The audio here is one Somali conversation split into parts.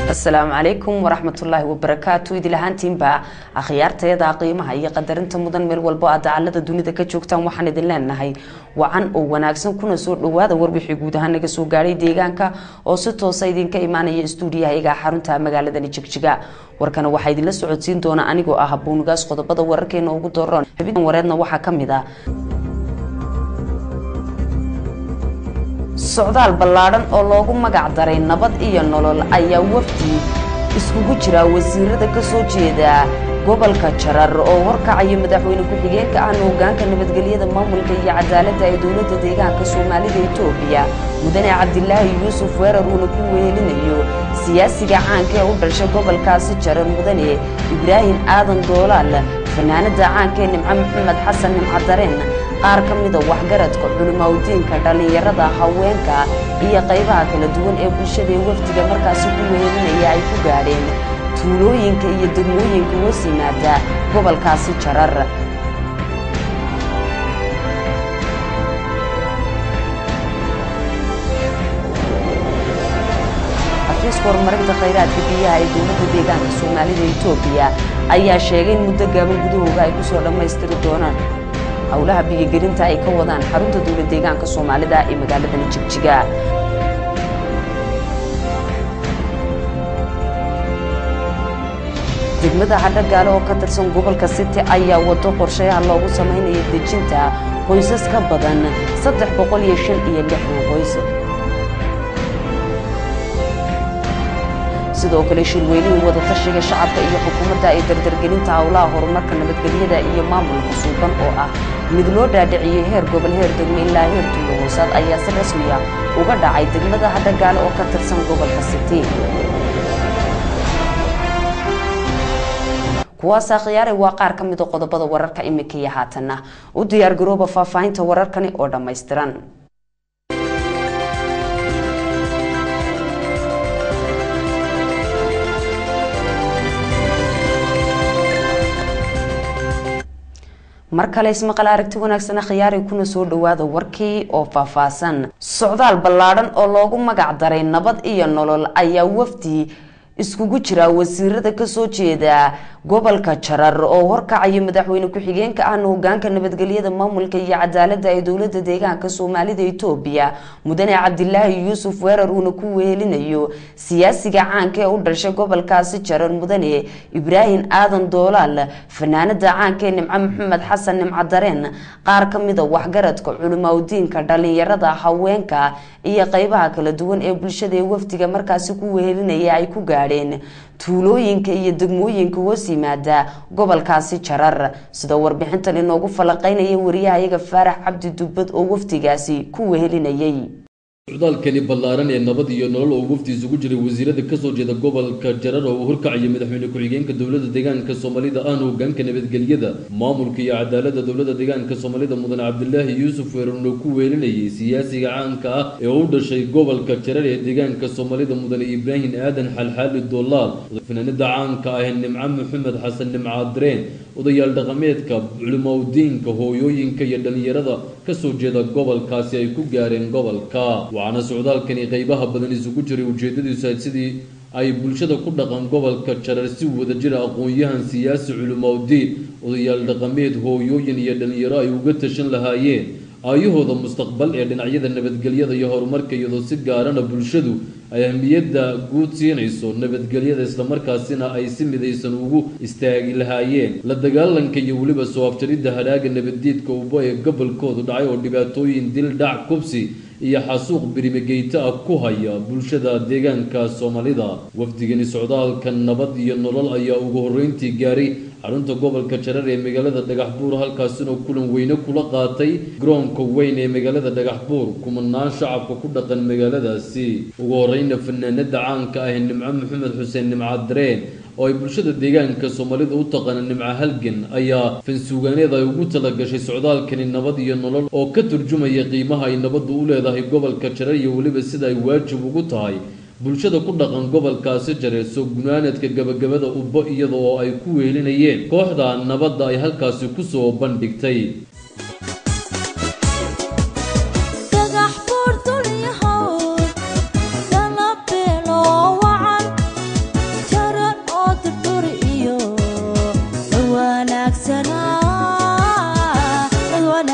asalaamu calaykum waraxmatullaahi wabarakaatu idil ahaantiinba akhyaartayada qiimaha iyo qadarinta mudan meel walbo aad dacalada dunida ka joogtaan waxaan idin leenahay wacan oo wanaagsan kuna soo dhawaada warbixii guud ahaan naga soo gaadhay deegaanka oo si toosa idinka imaanaya stuudiyahayaga xarunta magaaladani jigjiga warkana waxaa idinla socodsiin doona anigoo ah buunigaas qodobada wararkeena ugu dooran xubin wareedna waxaa kamid ah socdaal ballaadhan oo loogu magac daray nabad iyo nolol ayaa wafdi iskugu jira wasiirada ka soo jeeda gobolka jarar oo horkacaya madaxweyne ku-xigeenka ahna hogaanka nabadgelyada maamulka iyo cadaaladda ee dowladda deegaanka soomaalida etoobiya mudane cabdilaahi yuusuf weerar uuna ku wehelinayo siyaasiga caanka ee u dhashay gobolkaasi jarar mudane ibraahim aadan doolaal fanaanada caanka ee nimco maxamed xasan nimco dareen qaar ka mida waxgaradka culimaudiinka dhallinyarada haweenka iyo qaybaha kala duwan ee bulshada ee wafdiga markaasi ku wehelinaya ay ku gaadheen tuulooyinka iyo degmooyinka hoos yimaada gobolkaasi jarar xafiiska horumarinta khayraadka biyaha ee dowladda deegaanka soomaalida etoobiya ayaa sheegay in muddo gaaban gudahooga ay kusoo dhammaystiri doonaan howlaha biyogelinta ay ka wadaan xarunta dowla deegaanka soomaalida ee magaaladani jigjiga degmada hadhagaale oo ka tirsan gobolka city ayaa wado qorshayaha loogu samaynayo dejinta qoysas ka badan saddex boqol iyo shan iyo lixdan qoys sidoo kale shirweynihii wadatashiga shacabka iyo xukuumadda ee dardargelinta howlaha horumarka nabadgelyada iyo maamulka suuban oo ah mid loo dhaadhiciyey heer gobol heer degme ilaa heer tuulo hoosaad ayaa si rasmiya uga dhacay degmada hadhagaale oo ka tirsan gobolka city kuwaasaa khiyaare waa qaar ka mida qodobada wararka imika iyo haatanna u diyaar garooba faahfaahinta wararkani oo dhammaystiran mar kale ismaqal aragti wanaagsan khiyaari kuna soo dhawaada warkii oo faahfaahsan socdaal ballaadhan oo loogu magac daray nabad iyo nolol ayaa wafdi iskugu jira wasiirada kasoo jeeda gobolka jarar oo horkacaya madaxweyne ku-xigeenka ahna hogaanka nabadgelyada maamulka iyo cadaaladda ee dowlada deegaanka soomaalida etoobiya mudane cabdilaahi yuusuf weerar uuna ku wehelinayo siyaasiga caanka ee u dhashay gobolkaasi jarar mudane ibraahim aadan doolaal fanaanada caanka ee nimco maxamed xasan nimco dareen qaar ka mida waxgaradka culimaudiinka dhallinyarada haweenka iyo qaybaha kala duwan ee bulshada ee wafdiga markaasi ku wehelinaya ay ku gaadheen tuulooyinka iyo degmooyinka hoos yimaada gobolkaasi jarar sida warbixintan inoogu falanqeynaya wariyahayaga faarax cabdi dubbad oo wafdigaasi ku wehelinayay socdaalkani ballaaran ee nabad iyo nolol oo wafdi isugu jiray wasiirada kasoo jeeda gobolka jarar oo horkacaya madaxweyne ku-xigeenka dowlada deegaanka soomaalida ahna hogaanka nabadgelyada maamulka iyo cadaalada dowlada deegaanka soomaalida mudane cabdilaahi yuusuf weerarna ku weelinayay siyaasiga caanka ah ee u dhashay gobolka jarar ee deegaanka soomaalida mudane ibraahim aadan xalxaali doolaal fanaanada caanka ah ee nimco maxamed xasan nimcadareen odayaal dhaqameedka culimaudiinka hooyooyinka iyo dhalinyarada kasoo jeeda gobolkaasi ay ku gaareen gobolka waxaana socdaalkani qeybaha badan isugu jiray ujeedadiisu sidii ay bulshada ku dhaqan gobolka jarar si wadajira aqoon-yahan siyaasi culimaudiin odayaal dhaqameed hooyooyin iyo dhalinyaro ay uga tashan lahaayeen aayahooda mustaqbal ee dhinacyada nabadgelyada iyo horumarka iyadoo si gaarana bulshadu ay ahmiyadda guud siinayso nabadgelyada islamarkaasina ay si midaysan ugu istaagi lahaayeen la dagaalanka iyo weliba soo afjaridda hadhaaga nabaddiidka ubo ee gobolkoodu dhacay oo dhibaatooyin dil dhac kubsi iyo xasuuq birimageyta ah ku haya bulshada deegaanka soomaalida wafdigani socdaalka nabad iyo nolol ayaa ugu horreyntii gaaray xarunta gobolka jarar ee magaalada dhagaxbuur halkaasina kulan weyne kula qaatay garoonka weyn ee magaalada dhagaxbuur kumanaan shacabka ku dhaqan magaaladaasi ugu horeyna fanaanada caanka ah nimco maxamed xuseen nimcadareen oo ay bulshada deegaanka soomaalida u taqaana nimco halgan ayaa fansuugaaneed ay ugu talagashay socdaalkani nabad iyo nolol oo ka turjumaya qiimaha ay nabaddu u leedahay gobolka jarar iyo weliba sida ay waajib ugu tahay bulshada ku dhaqan gobolkaasi jareer soo gunaanadka gabagabada ubbo iyada oo ay ku weelinayeen kooxda nabadda ay halkaasi kusoo bandhigtay dhagax buur dulyahow dala beeloo wacan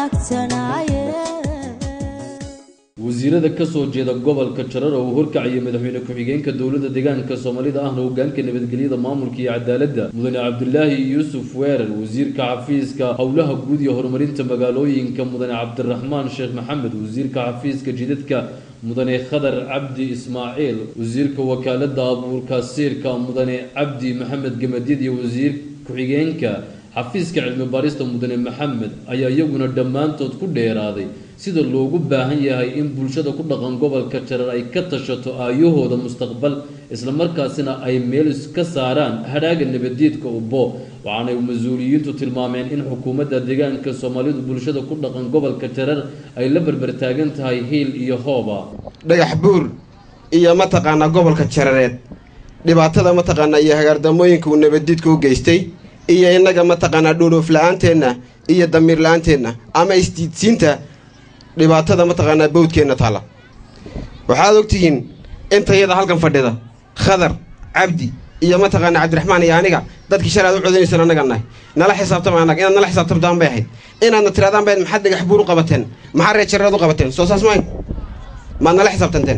wasiirada kasoo jeeda gobolka jarar oo uu horkacayay madaxweyne ku-xigeenka dowladda deegaanka soomaalida ahna hogaanka nabadgelyada maamulka iyo cadaaladda mudane cabdulaahi yuusuf weerar wasiirka xafiiska howlaha guud iyo horumarinta magaalooyinka mudane cabdiraxmaan sheekh maxamed wasiirka xafiiska jidadka mudane khadar cabdi ismaaciil wasiirka wakaalada abuurka siirka mudane cabdi maxamed gemadyad iyo wasiir ku-xigeenka xafiiska cilmi baarista mudane maxamed ayaa iyaguna dhammaantood ku dheeraaday sida loogu baahan yahay in bulshada ku dhaqan gobolka jarar ay ka tashato aayahooda mustaqbal islamarkaasina ay meel iska saaraan hadhaaga nabadeedka ubbo waxaanay mas-uuliyiintu tilmaameen in xukuumadda deegaanka soomaalidu bulshada ku dhaqan gobolka jarar ay la berbertaagan tahay hiil iyo hooba dhagax buur iyo mataqaanaa gobolka jarareed dhibaatada mataqaanaa iyo hagaardamooyinka uu nabaddiidka u geystay iyo innaga mataqaanaa dhuudhoof la-aanteenna iyo damiir la-aanteenna ama isdiidsiinta dhibaatada mataqaanaa bawdkeenna taalla waxaad ogtihiin intayada halkan fadhida khadar cabdi iyo mataqaanaa cabdiraxmaan iyo aniga dadkii shalay aad u codanaysan annaga nahay nala xisaabtama annaga inaad nala xisaabtamtaan bay ahayd inaadna tiraadaan bayd maxaad dhagax buur u qabateen maxaa reer jarareed u qabateen soo saas maayn maad nala xisaabtanteen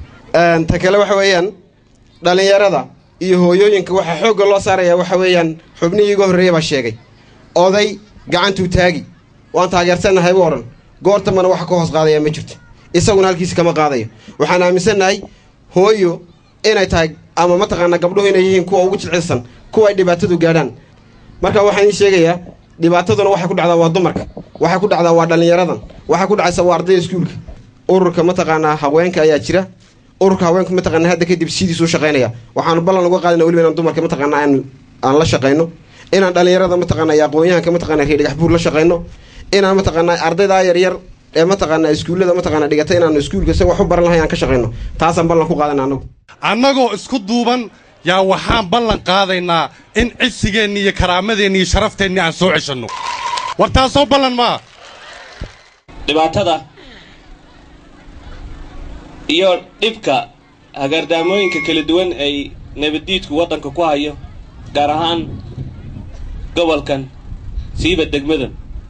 ta kale waxa weeyaan dhallinyarada iyo hooyooyinka waxaa xoogga loo saarayaa waxa weeyaan xubnihii iga horreeya baa sheegay oday gacantuu taagi waan taageersannahay buu odhan goortamana waxa ka hoos qaadaya ma jirto isaguna halkiisa kama qaadayo waxaan aaminsannahay hooyo inay tahay ama mataqaanaa gabdhuhu inay yihiin kuwa ugu jilcilsan kuwa ay dhibaatadu gaadhaan marka waxaan ii sheegayaa dhibaataduna waxay ku dhacdaa waa dumarka waxay ku dhacdaa waa dhallinyaradan waxay ku dhacaysa waa ardayda iskuulka ururka mataqaanaa haweenka ayaa jira ururka haweenka mataqaanaa hadda kadib sidiisuu shaqaynaya waxaanu ballan uga qaadana weliba inaan dumarka mataqaanaa aan aan la shaqayno inaan dhallinyarada mataqaanaa iyo aqoon-yahanka mataqaanaa reer dhagax buur la shaqayno inaan mataqaanaa ardaydaa yaryar ee mataqaanaa iskuullada mataqaanaa dhigata inaanu iskuulka isaga wax u baran lahay aan ka shaqayno taasaan ballan ku qaadana annagu annagoo isku duuban yaa waxaan ballan qaadaynaa in cisigeenni iyo karaamadeenni iyo sharafteenni aan soo ceshanno war taasoo ballan maa dhibaatada iyo dhibka hagaardaamooyinka kala duwan ay nabaddiidku waddanka ku hayo gaar ahaan gobolkan siiba degmadan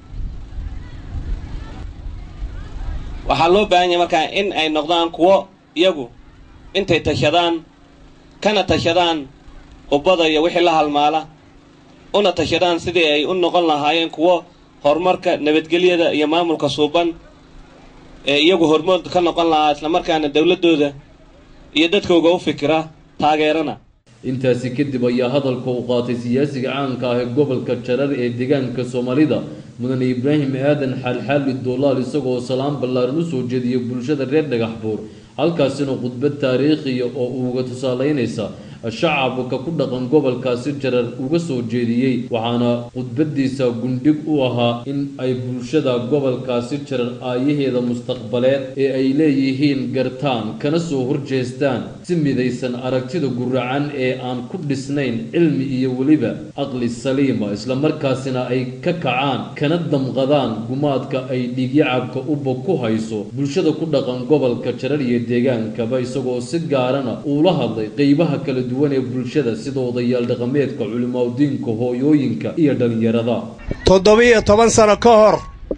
waxaa loo baahan yahay markaa in ay noqdaan kuwo iyagu intay tashadaan kana tashadaan ubbada iyo wixii la halmaala una tashadaan sidii ay u noqon lahaayeen kuwo horumarka nabadgelyada iyo maamulka suuban ee iyagu hormood ka noqon lahaa islamarkaana dowladdooda iyo dadkooga u fikira taageerana intaasi kadib ayaa hadalka u qaatay siyaasiga caanka ah ee gobolka jarar ee deegaanka soomaalida mudane ibraahim aadan xaalxaali doolaal isagoo salaan ballaaran u soo jeediyay bulshada reer dhagax buur halkaasina khudbad taariikhiya oo uga tusaaleynaysa shacabka ku dhaqan gobolkaasi jarar uga soo jeediyey waxaana khudbadiisa gundhig u ahaa in ay bulshada gobolkaasi jarar aayaheeda mustaqbaleed ee ay leeyihiin gartaan kana soo horjeestaan si midaysan aragtida guracan ee aan ku dhisnayn cilmi iyo weliba aqli saliima islamarkaasina ay ka kacaan kana damqadaan gumaadka ay dhiigyacabka uba ku hayso bulshada ku dhaqan gobolka jarar iyo deegaankaba isagoo si gaarana uula hadlay qeybaha kala duwan ee bulshada sida odayaal dhaqameedka culimaadudiinka hooyooyinka iyo dhallinyarada toddoba-iyo toban sano ka hor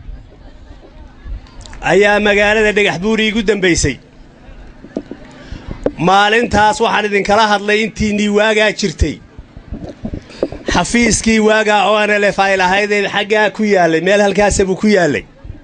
ayaa magaalada dhagax buuri igu dambaysay maalintaas waxaan idinkala hadlay intiinnii waagaa jirtay xafiiskii waagaa oo anelef ay lahaydeen xaggaa ku yaallay meel halkaasa buu ku yaallay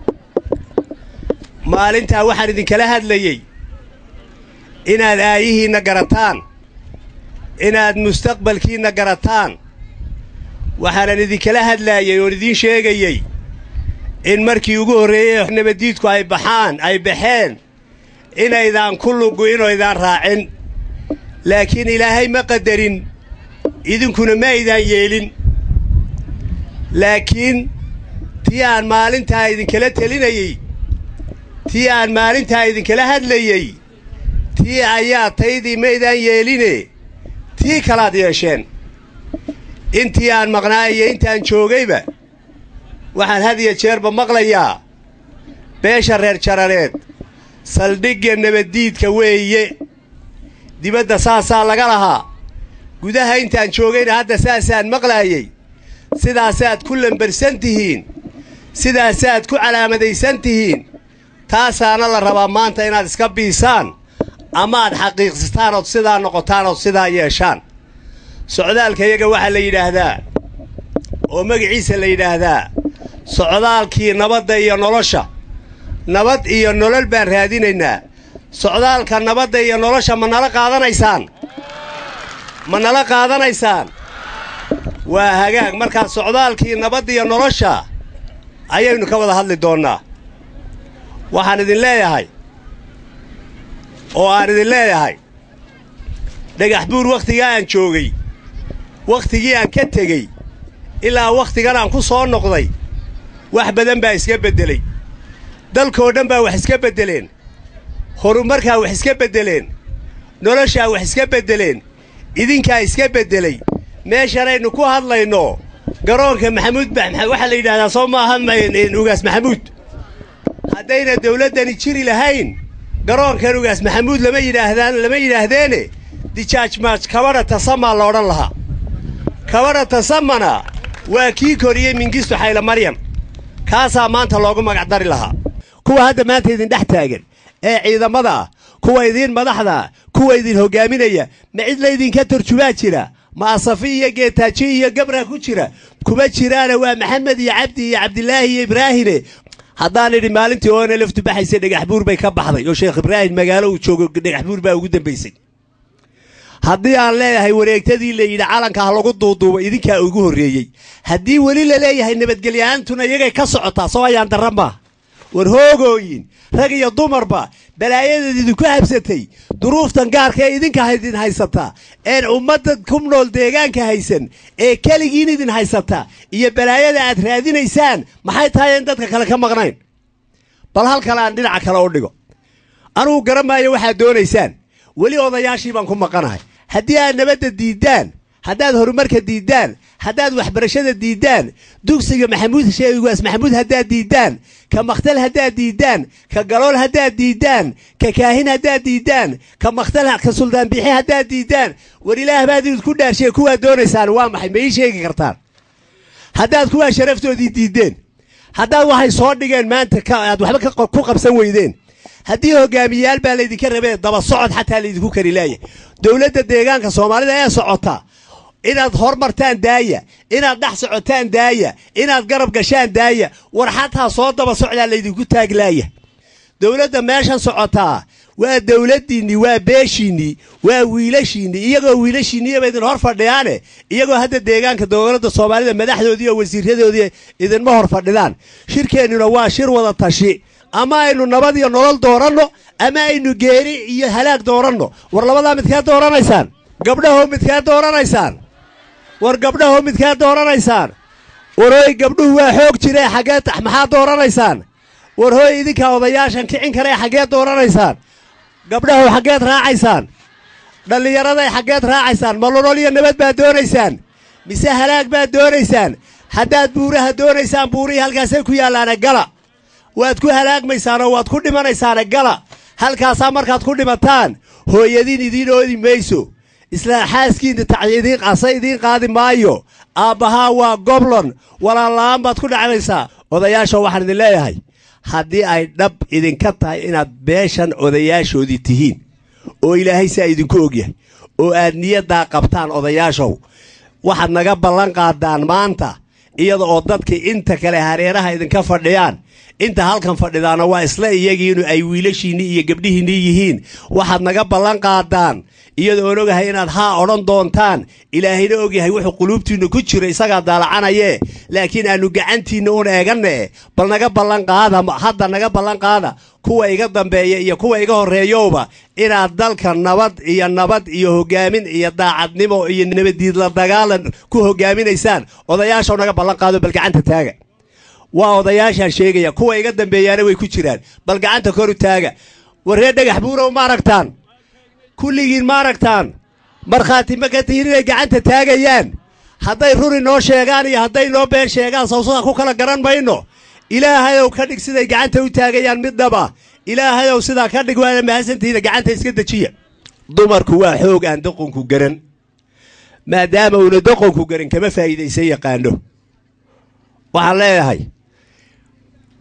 maalintaa waxaan idinkala hadlayey inaad aayihiinna garataan inaad mustaqbalkiinna garataan waxaanan idinkala hadlaayay oon idiin sheegayey in markii ugu horreeyey nabaddiidku ay baxaan ay baxeen inaydaan ku lugu'in oo ydaan raacin laakiin ilaahay ma qadarin idinkuna ma aydaan yeelin laakiin tii aan maalintaa idinkala telinayey tii aan maalintaa idinkala hadlayey tii ayaa taydii maydaan yeeline tii kalaad yeesheen intii aan maqnaa iyo intaan joogayba waxaan had iyo jeerba maqlayaa beesha reer jarareed saldhigga nabaddiidka weeye dibadda saasaa laga lahaa gudaha intaan joogayna hadda saasaan maqlaayey sidaasaad ku lambarsan tihiin sidaasaad ku calaamadaysan tihiin taasaana la rabaa maanta inaad iska biisaan ama aad xaqiiqsataan ood sidaa noqotaan ood sidaa yeeshaan socdaalka iyaga waxaa la yidhaahdaa oo magaciisa la yidhaahdaa socdaalkii nabadda iyo nolosha nabad iyo nolol baan raadinaynaa socdaalka nabadda iyo nolosha ma nala qaadanaysaan ma nala qaadanaysaan waa hagaag markaa socdaalkii nabadda iyo nolosha ayaynu ka wada hadli doonnaa waxaan idin leeyahay oo aan idin leeyahay dhagax buur wakhtigaa aan joogay wakhtigii aan ka tegey ilaa wakhtigan aan ku soo noqday wax badan baa iska beddelay dalkoo dhan baa wax iska beddeleen horumarkaa wax iska beddeleen noloshaa wax iska beddeleen idinkaa iska beddelay meeshanaynu ku hadlayno garoonka maxamuud waxaa la yidhahdaa soo maaha ugaas maxamuud haddayna dawladdani jiri lahayn garoonkan ugaas maxamuud lama yidhaahdaan lama yidhaahdeene dijaaj maaj kabadha tasamaa la odhan lahaa kabadha tasamana waa kii koriyey mingistu xayla maryam kaasaa maanta loogu magacdari lahaa kuwa hadda maanta idin dhex taagan ee ciidamada ah kuwa idiin madaxda ah kuwa idin hoggaaminaya ma cid laydinka turjumaa jira ma asafi iyo geetaaji iyo gabra ku jira kuma jiraana waa maxamed iyo cabdi iyo cabdilaahi iyo ibraahine haddaan idhi maalintii oona laftu baxaysay dhagax buur bay ka baxday oo sheekh ibraahim magaalo uu joogo dhagax buur baa ugu dambaysay haddii aan leeyahay wareegtadii la yidhi calanka ha lagu duuduubo idinkaa ugu horreeyey haddii weli la leeyahay nabadgelyahaantuna iyagay ka socotaa soo ayaan darra maaha war hoogooyin rag iyo dumarba balaayadeed idinku habsatay duruuftan gaarka ee idinka idin haysataa een ummadda ku nool deegaanka haysan ee keligiin idin haysataa iyo balaayada aad raadinaysaan maxay tahay in dadka kale ka maqnayn bal hal kale aan dhinaca kale u dhigo anugu garan maayo waxaad doonaysaan weli odayaashii baan ku maqanahay haddii aad nabadda diiddaan haddaad horumarka diiddaan haddaad waxbarashada diiddaan dugsiga maxamuud sheegaas maxamuud haddaad diiddaan ka makhtal haddaad diiddaan ka galool haddaad diiddaan ka kaahin haddaad diiddaan ka makhtal ka suldaan bixi haddaad diiddaan war ilaah baad idinku dhaarshiye kuwaad doonaysaan waa maxay ma ii sheegi kartaan haddaad kuwaa sharaftoodii diiddeen haddaad waxay soo dhigeen maanta aad waxba ku qabsan weydeen haddii hogaamiyayaal baa laydinka rabee daba socod xataa laydinku kari laaya dowladda deegaanka soomaalida ee socota inaad hormartaan daaya inaad dhex socotaan daaya inaad garab gashaan daaya war xataa soo daba socdaa laydinku taaglaaya dowladda meeshan socotaa waa dowladdiinnii waa beeshiinnii waa wiilashiinnii iyagoo wiilashiinniyaba idin hor fadhiyaane iyagoo hadda deegaanka dowladda soomaalida madaxdoodii oo wasiiradoodii idinma hor fadhidaan shirkeennuna waa shir wada tashi ama aynu nabad iyo nolol dooranno ama aynu geeri iyo halaag dooranno war labadaa midkaad dooranaysaan gabdhahow midkaad dooranaysaan war gabdhahow midkaad dooranaysaan war hooy gabdhuhu waa xoog jiree xaggeed maxaad dooranaysaan war hooy idinkaa odayaashan kicin karee xaggeed dooranaysaan gabdhahow xaggeed raacaysaan dhallinyaraday xaggeed raacaysaan ma nolol iyo nabad baad doonaysaan mise halaag baad doonaysaan haddaad buuraha doonaysaan buurihii halkaasay ku yaallaane gala waad ku halaagmaysaanoo waad ku dhimanaysaane gala halkaasaa markaad ku dhimataan hooyadiin idiin oodi mayso isla xaaskiinna tacyidiin qasa idiin qaadi maayo aabbahaa waa goblon walaalla'aan baad ku dhacnaysaa odayaasha waxaan idin leeyahay haddii ay dhab idinka tahay inaad beeshan odayaashoodii tihiin oo ilaahay saa idinku ogyahay oo aad niyaddaa qabtaan odayaashow waxaad naga ballan qaadaan maanta iyada oo dadkii inta kale hareeraha idinka fadhiyaan inta halkan fadhidaana waa isla iyagiinu ay wiilashiinnii iyo gabdhihiinnii yihiin waxaad naga ballan qaadaan iyada oon ogahay inaad haa odhan doontaan ilaahayna ogyahay wuxuu quluubtiinna ku jira isagaa daalacanayee laakiin aannu gacantiinna un eeganne bal naga ballan qaada hadda naga ballan qaada kuwa iga dambeeya iyo kuwa iga horreeyowba inaad dalka nabad iyo nabad iyo hoggaamin iyo daacadnimo iyo nabaddiidla dagaalan ku hoggaaminaysaan odayaashaw naga ballan qaado bal gacanta taaga waa odayaashaan sheegaya kuwa iga dambeeyaana way ku jiraan bal gacanta koru taaga warree dhagax buurow ma aragtaan kulligiin ma aragtaan markhaati ma ka tihiin inay gacanta taagayaan hadday ruri noo sheegaan iyo hadday noo been sheegaan sawsadaa ku kala garan mayno ilaahayow ka dhig siday gacanta u taagayaan middaba ilaahayow sidaa ka dhig waana mahadsantihiina gacanta iska dejiya dumarku waa xoog aan doqonku garan maadaama uuna doqonku garan kama faa'iidaysan yaqaano waxaan leeyahay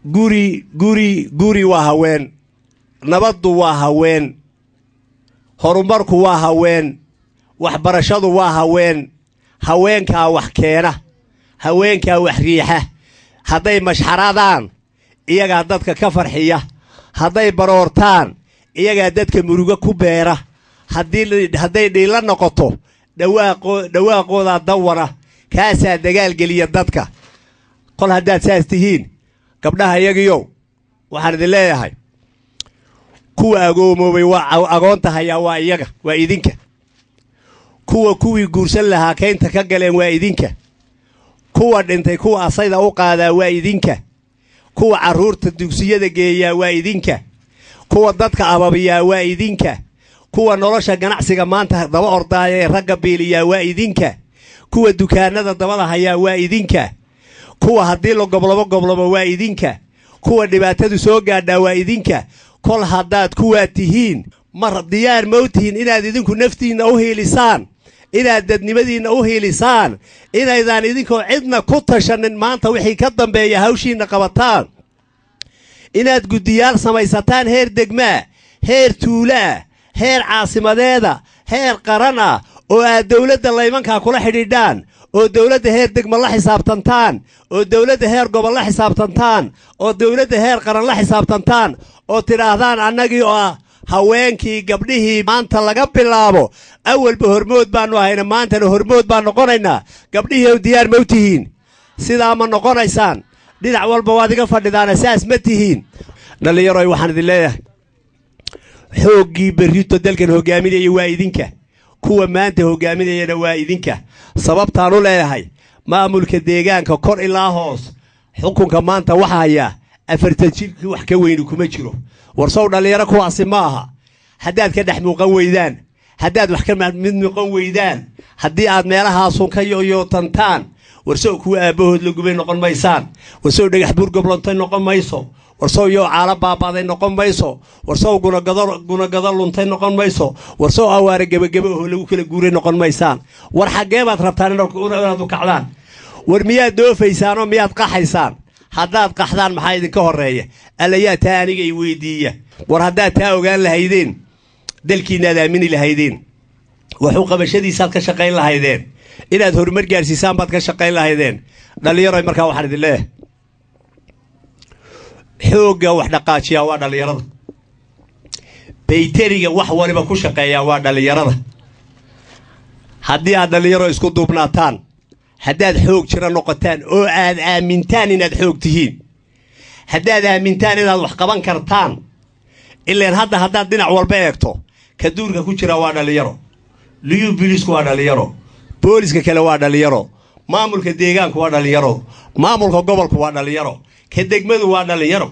guri guri guri waa haween nabaddu waa haween horumarku waa haween waxbarashadu waa haween haweenkaa wax keena haweenkaa wax riixa hadday mashxaradaan iyagaa dadka ka farxiya hadday baroortaan iyagaa dadka murugo ku beera hadday dhiilla noqoto dhawaaqoodaa dawana kaasaa dagaalgeliya dadka kol haddaad saas tihiin gabdhaha iyagiyow waxaan idin leeyahay kuwa agoomoobay waa agoonta hayaa waa iyaga waa idinka kuwa kuwii guursan lahaa kaynta ka galeen waa idinka kuwa dhintay kuwa asayda u qaadaa waa idinka kuwa carruurta dugsiyada geeyaa waa idinka kuwa dadka ababiyaa waa idinka kuwa nolosha ganacsiga maanta daba ordaaya ee ragga biiliyaa waa idinka kuwa dukaanada dabada hayaa waa idinka kuwa haddii la goblobo goblobo waa idinka kuwa dhibaatadu soo gaadhaa waa idinka kol haddaad kuwaa tihiin mar diyaar ma u tihiin inaad idinku naftiinna u hiilisaan inaad dadnimadiinna u hiilisaan inaydaan idinkoo cidna ku tashanin maanta wixii ka dambeeya hawshiinna qabataan inaad guddiyaal samaysataan heer degmaa heer tuulaah heer caasimadeeda heer qaran ah oo aad dawladda laymankaa kula xidhiidhaan oo dawladda heer degma la xisaabtantaan oo dawladda heer gobol la xisaabtantaan oo dawladda heer qaran la xisaabtantaan oo tidhaahdaan annagii oo ah haweenkii gabdhihii maanta laga bilaabo awalba hormood baannu ahayna maantana hormood baan noqonaynaa gabdhihii ow diyaar ma u tihiin sidaa ma noqonaysaan dhinac walba waad iga fadhidaana saas ma tihiin dhallinyaroy waxaan idin leeyahay xooggii berrito dalkan hoggaaminaya waa idinka kuwa maanta hoggaaminayana waa idinka sababtaan u leeyahay maamulka deegaanka kor ilaa hoos xukunka maanta waxa hayaa afartan jirkii wax ka weyni kuma jiro warsow dhallinyaro kuwaasi ma aha haddaad ka dhex muuqan weydaan haddaad wax ka mid muuqan weydaan haddii aad meelahaasun ka yoyootantaan warsow kuwa aabbahood la gubay noqon maysaan warsow dhagax buur goblontay noqon mayso warsow yoo caalo baabaaday noqon mayso warsow gunagado luntay noqon mayso warsow awaare gebagebe oo lagu kala guuray noqon maysaan war xaggee baad rabtaan inaad u kacdaan war miyaad doofaysaan oo miyaad qaxaysaan haddaad qaxdaan maxaa idinka horreeya allayaa taa aniga i weydiiya war haddaad taa ogaan lahaydeen dalkiinnaad aamini lahaydeen waxu qabashadiisaad ka shaqayn lahaydeen inaad horumar gaarsiisaan baad ka shaqayn lahaydeen dhallinyaroy markaa waxaan idin leeyahay xoogga wax dhaqaajiyaa waa dhallinyarada bayteriga wax waliba ku shaqeeyaa waa dhallinyarada haddii aad dhallinyaro isku duubnaataan haddaad xoog jira noqotaan oo aad aamintaan inaad xoog tihiin haddaad aamintaan inaad wax qaban kartaan ileen hadda haddaad dhinac walba eegto ka duurka ku jira waa dhallinyaro liyuu bilisku waa dhallinyaro booliska kale waa dhallinyaro maamulka deegaanku waa dhallinyaro maamulka gobolku waa dhallinyaro ka degmadu waa dhallinyaro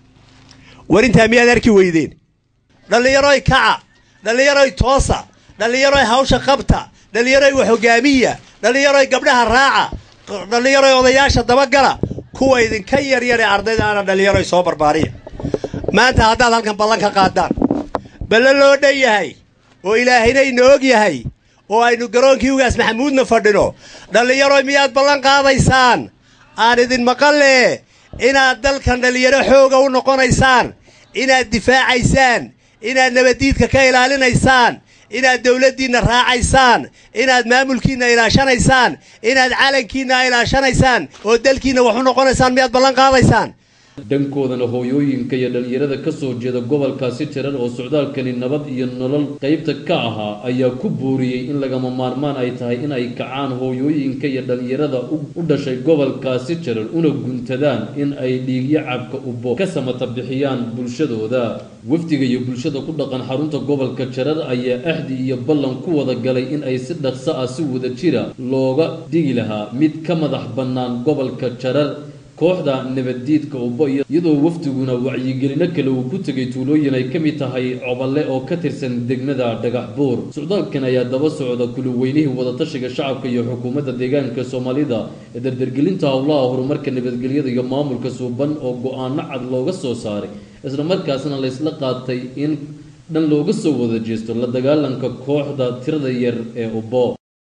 war intaa miyaad arki weydeen dhallinyaroy kaca dhallinyaroy toosa dhallinyaroy hawsha qabta dhallinyaroy wax hogaamiya dhallinyaroy gabdhaha raaca dhallinyaroy odayaasha dabagala kuwa idinka yaryar ee ardayda ana dhallinyaroy soo barbaariya maanta haddaad halkan ballan ka qaadaan balle loo dhan yahay oo ilaahayna ina og yahay oo aynu garoonkii ugaas maxamuudna fadhino dhallinyaroy miyaad ballan qaadaysaan aan idin maqalle inaad dalkan dhallinyaro xooga u noqonaysaan inaad difaacaysaan inaad nabaddiidka ka ilaalinaysaan inaad dawladdiinna raacaysaan inaad maamulkiinna ilaashanaysaan inaad calankiinna ilaashanaysaan oo dalkiinna wax u noqonaysaan miyaad ballan qaadaysaan dhankoodana hooyooyinka iyo dhallinyarada ka soo jeeda gobolkaasi tiran oo socdaalkani nabad iyo nolol qaybta ka ahaa ayaa ku booriyey in lagama maarmaan ay tahay in ay kacaan hooyooyinka iyo dhallinyarada u dhashay gobolkaasi tiran una guntadaan in ay dhiigyo cabka ubo ka samata bixiyaan bulshadooda wafdiga iyo bulshada ku dhaqan xarunta gobolka jarar ayaa axdi iyo ballan ku wada galay in ay si dhaqso ah si wada jira looga dhigi lahaa mid ka madax bannaan gobolka jarar kooxda nabaddiidka ubbo iyadoo wafdiguna wacyigelino kale uu ku tegay tuulooyin ay ka mid tahay coballe oo ka tirsan degmada dhagax buur socdaalkan ayaa daba socda kuluweynihii wadatashiga shacabka iyo xukuumadda deegaanka soomaalida ee dardargelinta howlaha horumarka nabadgelyada iyo maamulka suuban oo go-aano cad looga soo saaray isla markaasna laysla qaatay in dhan looga soo wada jeesto la dagaalanka kooxda tirada yar ee ubbo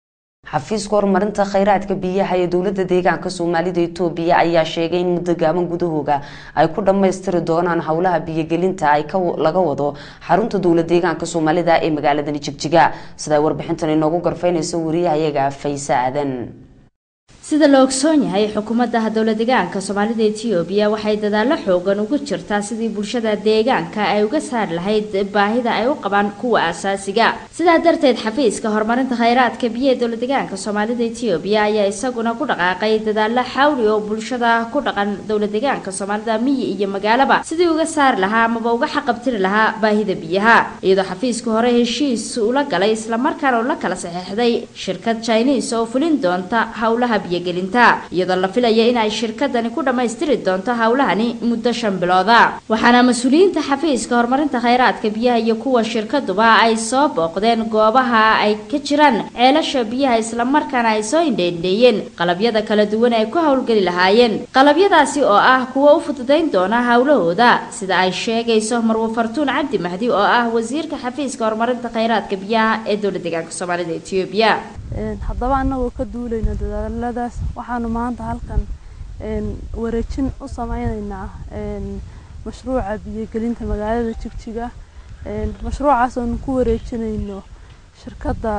xafiiska horumarinta kheyraadka biyaha ee dowlada deegaanka soomaalida itoobiya ayaa sheegay in muddo gaaban gudahooga ay ku dhammaystiri doonaan howlaha biyogelinta ay laga wado xarunta dowla deegaanka soomaalida ee magaaladani jigjiga sidaa warbixintan inoogu garfaynaysa wariyahayaga fayse aadan sida la ogsoon yahay xukuumadda dowla deegaanka soomaalida etoobiya waxay dadaalo xoogan ugu jirtaa sidii bulshada deegaanka ay uga saari lahayd baahida ay u qabaan kuwa asaasiga sidaa darteed xafiiska horumarinta kheyraadka biyo ee dowla deegaanka soomaalida etoobiya ayaa isaguna ku dhaqaaqay dadaalo xawli oo bulshada ku dhaqan dowla deegaanka soomaalida miyi iyo magaalaba sidii uga saari lahaa amaba uga xaqabtiri lahaa baahida biyaha iyadoo xafiisku hore heshiis ula galay islamarkaana ula kala saxeixday shirkad chinese oo fulin doonta howlaha biyo iyadoo la filaya in ay shirkadani ku dhammaystiri doonto howlahani muddo shan bilooda waxaana mas-uuliyiinta xafiiska horumarinta kheyraadka biyaha iyo kuwa shirkaduba ay soo booqdeen goobaha ay ka jiraan ceelasha biyaha islamarkaana ay soo indheendheeyeen qalabyada kala duwan ay ku howlgeli lahaayeen qalabyadaasi oo ah kuwa u fududayn doona howlahooda sida ay sheegayso marwo fartuun cabdi mahdi oo ah wasiirka xafiiska horumarinta kheyraadka biyaha ee dowla deegaanka soomaalida etoobiya haddaba annagoo ka duulayna dadaaladaas waxaanu maanta halkan wareejin u sameyneynaa mashruuca biyogelinta magaalada jigjiga mashruucaas oonu ku wareejinayno shirkadda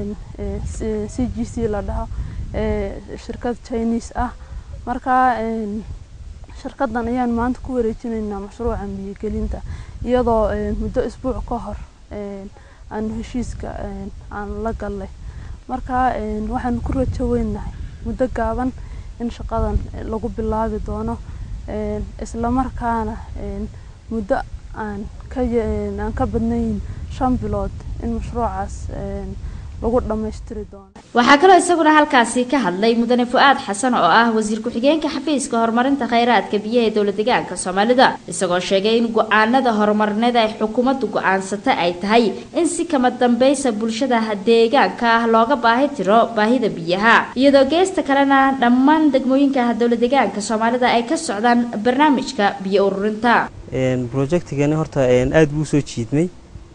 c g c la dhaho shirkad chinese ah markaa shirkaddan ayaan maanta ku wareejinaynaa mashruucan biyogelinta iyadoo muddo isbuuc ka hor aanu heshiiska aan la gallay marka waxaanu ku rajo weynahay muddo gaaban in shaqadan lagu bilaabi doono islamarkaana muddo aan aan ka badnayn shan bilood in mashruucaas lagu dhammaystiri doono waxaa kaloo isaguna halkaasi ka hadlay mudane fu-aad xasan oo ah wasiir ku-xigeenka xafiiska horumarinta kheyraadka biyaha ee dowla deegaanka soomaalida isagoo sheegay in go-aanada horumarineed ay xukuumaddu go-aansata ay tahay in si kama dambaysa bulshada deegaanka ah looga baahi tiro baahida biyaha iyadoo geesta kalena dhammaan degmooyinka dowla deegaanka soomaalida ay ka socdaan barnaamijka biyo ururinta projectigani horta aada buu usoo jiidmay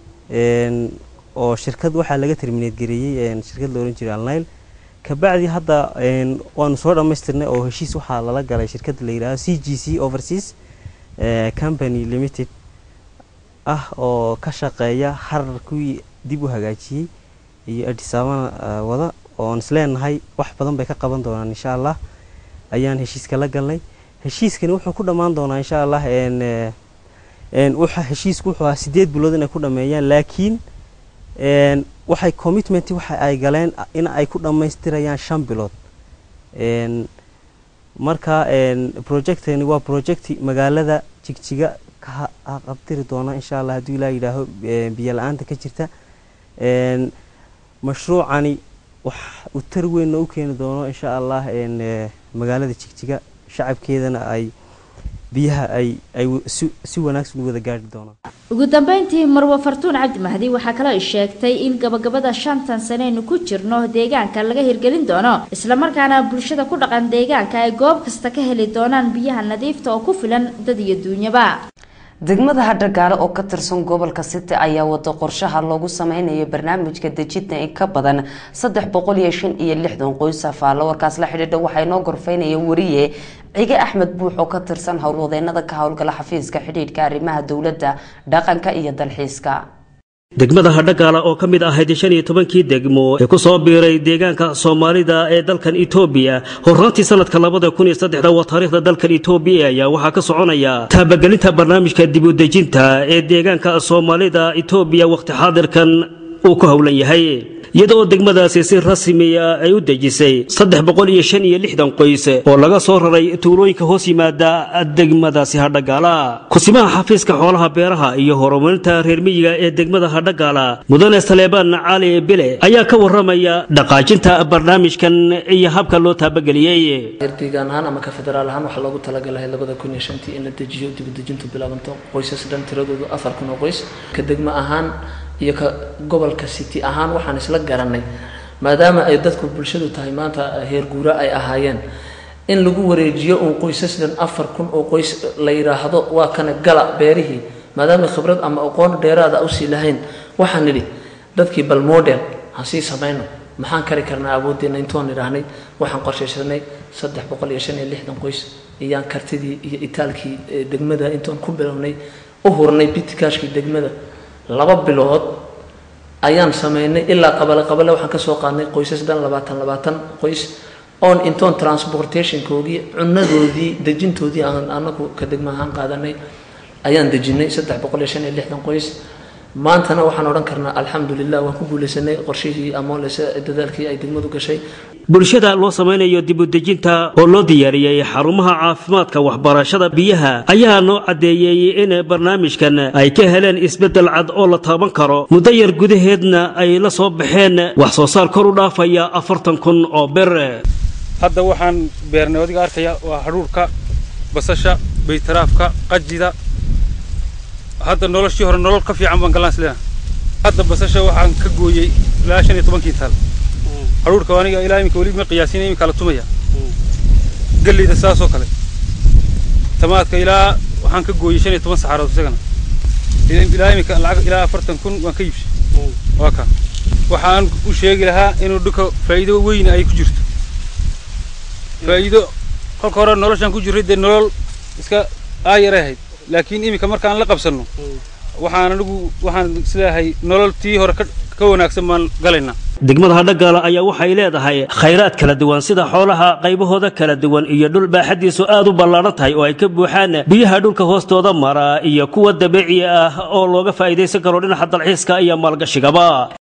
oo shirkad waxaa laga terminate gareeyey shirkad la ohan jiray alnile kabacdi hadda waanu soo dhammaystirnay oo heshiis waxaa lala galay shirkad la yidhahdo c g c overseas company limited ah oo ka shaqeeya harar kuwii dib u hagaajiyey iyo adhisaabana wada oon isleenahay wax badan bay ka qaban doonaan insha allah ayaan heshiiska la galnay heshiiskani wuxuu ku dhammaan doonaa insha allah heshiisku wuxuu ahaa sideed bilood inay ku dhameeyaan laakiin waxay commitment waxa ay galeen in ay ku dhammaystirayaan shan bilood marka projectani waa project magaalada jigjiga ka qabtiri doona insha allah hadduu ilaa yidhaaho biyo la-aanta ka jirta mashruucani wax uu tar weynna u keeni doono insha allah magaalada jigjiga shacabkeedana ay biyaha ay ay si wanaagsan u wada gaari doonaan ugu dambeyntii marwo fartuun cabdi mahdi waxaa kaloo sheegtay in gabagabada shantan saneynu ku jirno deegaanka laga hirgelin doono islamarkaana bulshada ku dhaqan deegaanka ay goob kasta ka heli doonaan biyaha nadiifta oo ku filan dad iyo duunyaba degmada hadhagaale oo ka tirsan gobolka city ayaa wada qorshaha loogu sameynayo barnaamijka dejinta in ka badan saddex boqol iyo shan iyo lixdan qoys afaalo warkaas la xidhiidha waxaa inoo gorfeynaya wariye cige axmed buux oo ka tirsan howlwadeenada ka howlgala xafiiska xidhiidhka arrimaha dowladda dhaqanka iyo dalxiiska degmada hadhagaala oo ka mid ahayd shan iyo tobankii degmo ee ku soo biiray deegaanka soomaalida ee dalkan etoobiya horraantii sanadka labada kun iyo saddexda waa taariikhda dalkan etoobiya ayaa waxaa ka soconaya taabagelinta barnaamijka dibudejinta ee deegaanka soomaalida etoobiya wakhti xaadirkan uu ku howlan yahay iyada oo degmadaasi si rasmiya ay u dejisay saddex boqol iyo shan iyo lixdan qoys oo laga soo raray tuulooyinka hoos yimaada degmadaasi hadhagaala kusimaha xafiiska xoolaha beeraha iyo horumarinta reer miyiga ee degmada hadhagaala mudane saleebaan cali bile ayaa ka waramaya dhaqaajinta barnaamijkan iyo habka loo taabageliyey deegaan ahaan ama ka federaal ahaan waxaa loogu talagalay labada kun iyo shantii in la dejiyo dibudejintu bilaabanto qoysas dhan tiradoodu afar kun oo qoys ka degmo ahaan iyo ka gobolka city ahaan waxaan isla garanay maadaama ay dadku bulshadu tahay maanta heer guura ay ahaayeen in lagu wareejiyo uun qoysasdan afar kun oo qoys la yidhaahdo waa kana gala beerihii maadaama khibrad ama aqoon dheeraada usii lahayn waxaan nidhi dadkii bal model ha sii samayno maxaan kari karnaa awooddeena intoon idhaahnay waxaan qorshaysanay saddex boqol iyo shan iyo lixdan qoys iyaan kartidii iyo itaalkii degmada intoon ku bilownay u hurnay bitikaashkii degmada laba bilood ayaan sameynay ilaa qabale qabale waxaan kasoo qaadnay qoysas dhan labaatan labaatan qoys oon intoon transportationkoogii cunadoodii dejintoodii aan anagu ka degma ahaan qaadanay ayaan dejinay saddex boqol iyo shan iyo lixdan qoys maantana waxaan odhan karnaa alxamdulilah waan ku guuleysanay qorshihii amoolese dadaalkii ay degmadu gashay bulshada loo samaynayo dibudejinta oo loo diyaariyey xarumaha caafimaadka waxbarashada biyaha ayaa noo caddeeyey in barnaamijkan ay ka heleen isbeddel cad oo la taaban karo muddo yar gudaheedna ay la soo baxeen wax soo saar kor u dhaafaya afartan kun oo ber hadda waxaan beernay odiga arkaya waa hadhuurka basasha baytaraafka qajida hadda noloshii hore nolol ka fiican baan galaan isleena hadda basasha waxaan ka gooyey ilaa shan iyo tobankii taal hadhuurka aniga ilaa iminka weli ma qiyaasin iminka la tumaya galleyda saasoo kale tamaadka ilaa waxaan ka gooyey shan iyo toban saxarood isagana ilaa iminka lacag ilaa afartan kun waan ka iibshay waa ka waxaan u sheegi lahaa inuu dhulka faa'iido weyn ay ku jirto faa'iido kolka hore noloshaan ku jirray dee nolol iska aayaray ahayd laakiin iminka markaan la qabsanno waxaan anigu waxaan isleeyahay nolol tii hore ka wanaagsan baan galaynaa degmada hadhagaala ayaa waxay leedahay khayraad kala duwan sida xoolaha qaybahooda kala duwan iyo dhul baaxadiisu aad u ballaadhan tahay oo ay ka buuxaan biyaha dhulka hoostooda mara iyo kuwa dabiici ah oo looga faa'iidaysan karo dhinaca dalxiiska iyo maalgashigaba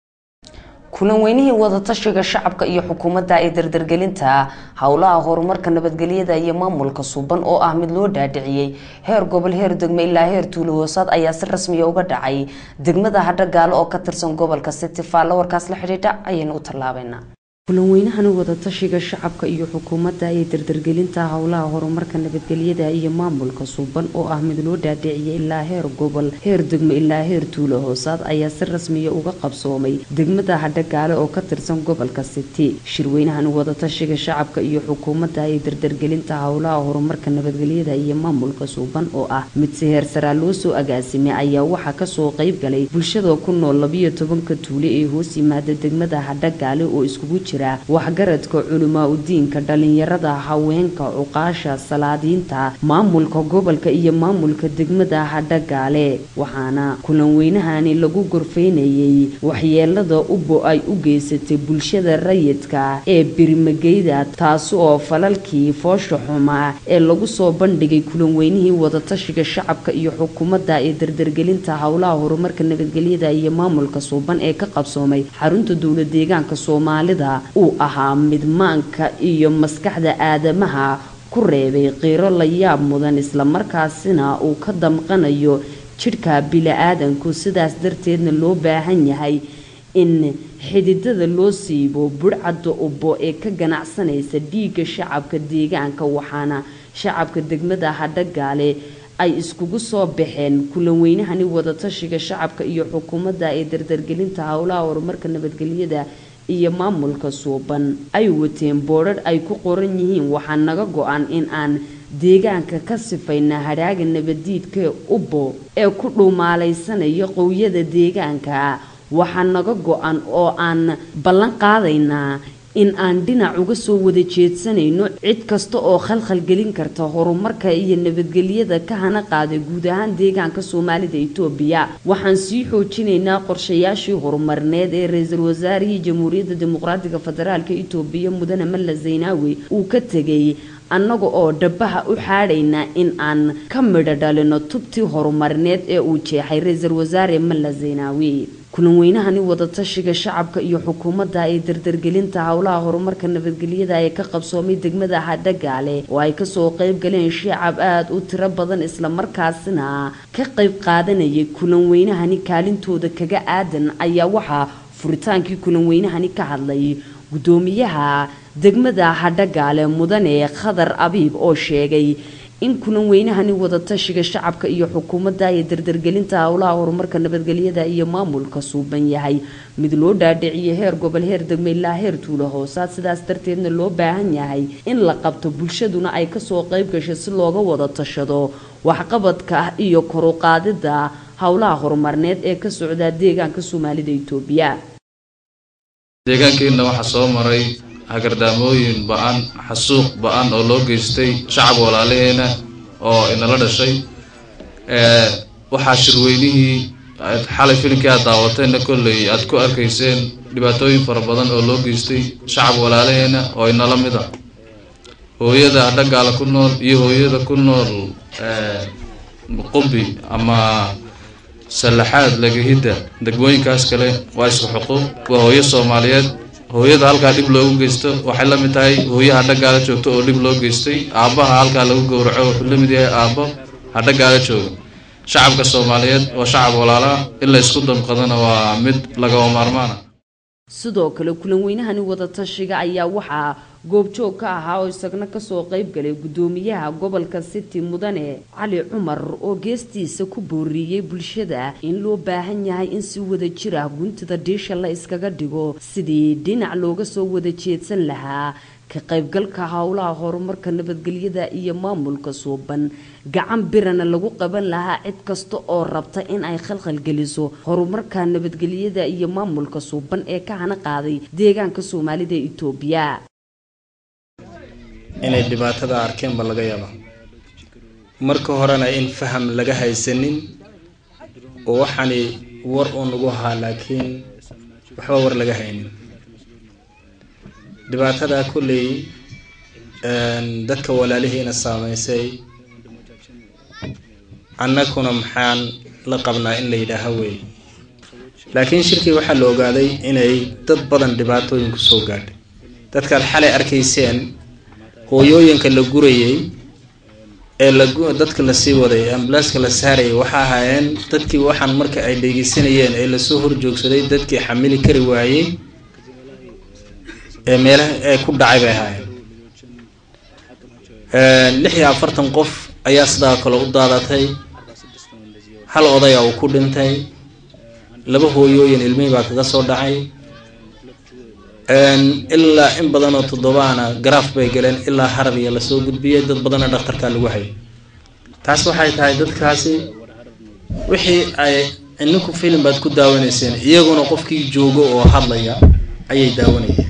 kulan weynihii wadatashiga shacabka iyo xukuumadda ee dardargelinta howlaha horumarka nabadgelyada iyo maamulka suuban oo ah mid loo dhaadhiciyey heer gobol heer degme ilaa heer tuulo hoosaad ayaa si rasmiya uga dhacay degmada hadhagaalo oo ka tirsan gobolka city faalla warkaas la xidhiidha ayaynu u tallaabaynaa kulan weynahani wadatashiga shacabka iyo xukuumadda ee dardargelinta howlaha horumarka nabadgelyada iyo maamulka suuban oo ah mid loo dhaadhiciyay ilaa heer gobol heer degmo ilaa heer tuulo hoosaad ayaa si rasmiya uga qabsoomay degmada hadhagaale oo ka tirsan gobolka city shirweynahani wadatashiga shacabka iyo xukuumadda ee dardargelinta howlaha horumarka nabadgelyada iyo maamulka suuban oo ah mid si heer saraa loo soo agaasimay ayaa waxaa kasoo qayb galay bulshada ku nool labiyo tobanka tuule ee hoos yimaada degmada hadhagaale oo iskugu jira waxgaradka culamaa udiinka dhalinyarada haweenka cuqaasha salaadiinta maamulka gobolka iyo maamulka degmada hadhagaale waxaana kulan weynahani lagu gorfeynayay waxyeelada ubo ay u geysatay bulshada rayidka ee birmageyda taasi oo falalkii foosha xumaa ee lagu soo bandhigay kulan weynihii wadatashiga shacabka iyo xukuumadda ee dardargelinta howlaha horumarka nabadgelyada iyo maamulka suuban ee ka qabsoomay xarunta dowla deegaanka soomaalida uu ahaa mid maanka iyo maskaxda aadamaha ku reebay qiiro la yaab mudan islamarkaasina uu ka damqanayo jidhka bili-aadanku sidaas darteedna loo baahan yahay in xididada loo siibo budhcadda ubbo ee ka ganacsanaysa dhiigga shacabka deegaanka waxaana shacabka degmada hadhagaale ay iskugu soo baxeen kulan weynahani wadatashiga shacabka iyo xukuumadda ee dardargelinta howlaha horumarka nabadgelyada iyo maamulka suuban ay wateen boodhadh ay ku qoran yihiin waxaa naga go-an in aan deegaanka ka sifayna hadhaaga nabadiidka ubbo ee ku dhuumaalaysanaya qowiyada deegaanka waxaa naga go-an oo aan ballan qaadaynaa in aan dhinac uga soo wada jeedsanayno cid kasta oo khalkhal gelin karta horumarka iyo nabadgelyada ka hana qaaday guud ahaan deegaanka soomaalida itoobiya waxaan sii xoojinaynaa qorshayaashii horumarneed ee ra-iisul wasaarihii jamhuuriyadda dimuqraatiga federaalk itoobiya mudane malla zaynaawi uu ka tegay annaga oo dhabaha u xaadhaynaa in aan ka midho dhalino tubtii horumarneed ee uu jeexay ra-iisul wasaare malla zaynaawi kulan weynahani wadatashiga shacabka iyo xukuumadda ee dardargelinta howlaha horumarka nabadgelyada ee ka qabsoomay degmada hadhagaale oo ay kasoo qayb galeen shacab aada u tiro badan islamarkaasina ka qayb qaadanayay kulan weynahani kaalintooda kaga aadan ayaa waxaa furitaankii kulan weynahani ka hadlay gudoomiyaha degmada hadhagaale mudane khadar abiib oo sheegay in kulan weynahani wadatashiga shacabka iyo xukuumadda ee dardargelinta howlaha horumarka nabadgelyada iyo maamulka suuban yahay mid loo dhaadhiciyo heer gobol heer degme ilaa heer tuulo hoosaad sidaas darteedna loo baahan yahay in la qabto bulshaduna ay kasoo qayb gashay si looga wada tashado waxqabadka iyo koruqaadida howlaha horumarneed ee ka socda deegaanka soomaalida itoobiya deegaankeenna waxaa soo maray hagardaamooyin ba-an xasuuq ba-an oo loo geystay shacab walaalaheena oo inala dhashay waxaa shirweynihii xalay filimkii aad daawateenna kolley aad ku arkayseen dhibaatooyin fara badan oo loo geystay shacab walaalaheena oo inala mid ah hooyada dhagaala ku nool iyo hooyada ku nool qumbi ama sallaxaad lagahidda degmooyinkaas kale waa isku xuquuq waa hooyo soomaaliyeed hooyada halkaa dhib loogu geysto waxay la mid tahay hooyaha dhagaala joogto oo dhib loo geystay aabbaha halkaa lagu gowraco wuxuu la mid yahay aabbo ha dhagaala jooga shacabka soomaaliyeed waa shacab walaalaa in la isku damqadana waa mid lagama maarmaana sidoo kale kulan weynahani wadatashiga ayaa waxaa goobjoog ka ahaa oo isagna kasoo qayb galay gudoomiyaha gobolka city mudane cali cumar oo geestiisa ku booriyey bulshada in loo baahan yahay in si wada jir ah guntida dhiisha la iskaga dhigo sidii dhinac looga soo wada jeedsan lahaa ka qaybgalka howlaha horumarka nabadgelyada iyo maamulka suuban gacan birana lagu qaban lahaa cid kasta oo rabta in ay khalkhalgeliso horumarka nabadgelyada iyo maamulka suuban ee ka hana qaaday deegaanka soomaalida itoobiya inay dhibaatada arkeenba laga yaaba marka horena in faham laga haysanin oo waxaani war uun ugu ahaa laakiin waxba war laga haynin dhibaatada kolley dadka walaalihiina saameysay annaguna maxaan la qabnaa in la yidhaaha wey laakiin shirkii waxaa la ogaaday inay dad badan dhibaatooyin ku soo gaadhay dadkaad xalay arkayseen hooyooyinka la gurayay ee dadka lasii waday ambulanska la saarayay waxa ahaayeen dadkii waxaan marka ay dhegeysanayeen ee lasoo horjoogsaday dadkii xamili kari waayey ee meelaha ee ku dhacay bay ahaayeen lix iyo afartan qof ayaa sidaa kale u daadatay hal odaya uu ku dhintay laba hooyooyin ilmihii baa kaga soo dhacay ilaa in badan oo toddobaana garaaf bay galeen ilaa harariya lasoo gudbiyey dad badanna dhakhtarkaa lagu hayay taas waxay tahay dadkaasi wixii ay ininku filim baad ku daawanayseen iyaguna qofkii joogo oo hadlaya ayay daawanayeen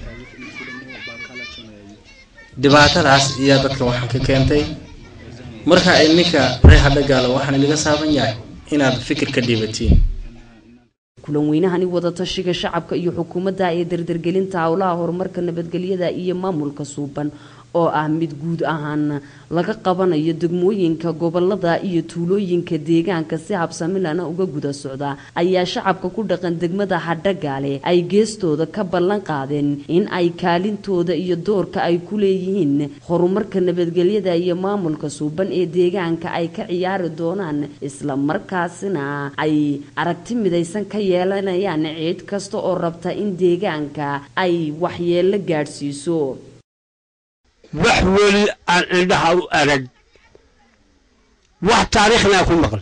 dhibaatadaas iyaa dadka waxaan ka keentay marka ininka reer hadhagaala waxaan ilaga saaban yahay inaad fikir ka dhiibatiin kulan weynahani wadatashiga shacabka iyo xukuumadda ee dardargelinta howlaha horumarka nabadgelyada iyo maamulka suuban oo ah mid guud ahaan laga qabanayo degmooyinka gobolada iyo tuulooyinka deegaanka si habsamilana uga guda socda ayaa shacabka ku dhaqan degmada hadhagaale ay geestooda ka ballan qaadeen in ay kaalintooda iyo doorka ay ku leeyihiin horumarka nabadgelyada iyo maamulka suuban ee deegaanka ay ka ciyaari doonaan isla markaasina ay aragti midaysan ka yeelanayaan ciid kasta oo rabta in deegaanka ay waxyeelo gaadhsiiso wax weli aan indhaha u arag wax taariikhnaa ku maqan